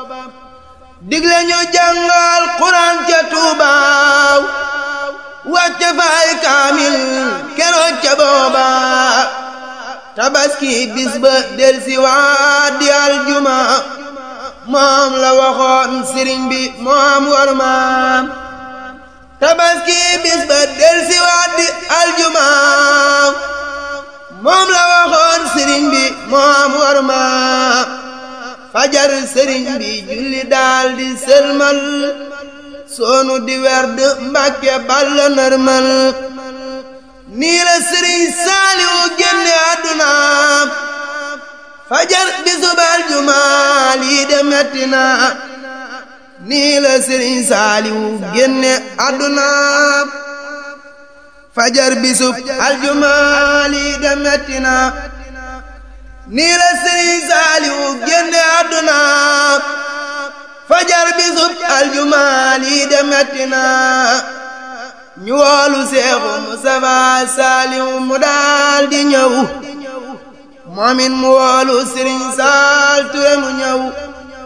digle ñu jàngal Quraan ca Tuubaaw wàcce fay kaamil keroog ca booba tabaski bis ba del si waat di aljuma moom la waxoon sëriñ bi moom war maam tabaski bis ba del si waat di aljuma moom la waxoon sëriñ bi moom war maam fajar sëriñ bi julli daal di sëlmal soonu di werd mbàkke balla nërmal nii la sëriñ saaliwu génne àdduna fajar bisub aljuma lii de metti na nii la sëriñ saaliwu génne àdduna fajar bisub aljuma lii de metti na nii la sëriñ saaliwu génne àdduna fajar bisub aljuma lii de metti na ñu woolu seexu Mustafa saaliwu mu daal di ñëw moomin mu woolu sëriñ saal ture mu ñëw